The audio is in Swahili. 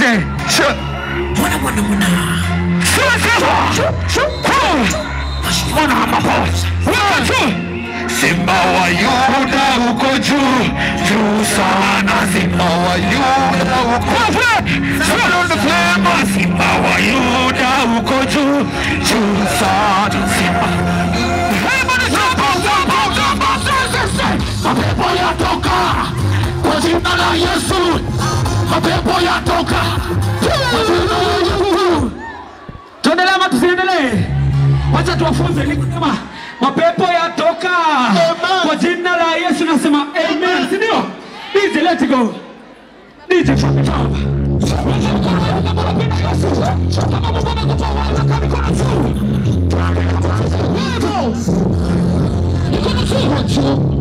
twende mwana mwana mwana mwana wa maposa Simba wa Yuda uko juu juu sana, Simba wa Yuda uko juu Simba wa Yuda uko juu juu sana, Simba mapepo yatoka kwa jina la Yesu, mapepo yatoka kwa jina la Yesu. tuendelee ama tusiendelee? Wacha tuwafunze nikisema mapepo yatoka kwa jina la Yesu, nasema amen, si ndio? DJ let go, DJ fuck it up. Mikono juu.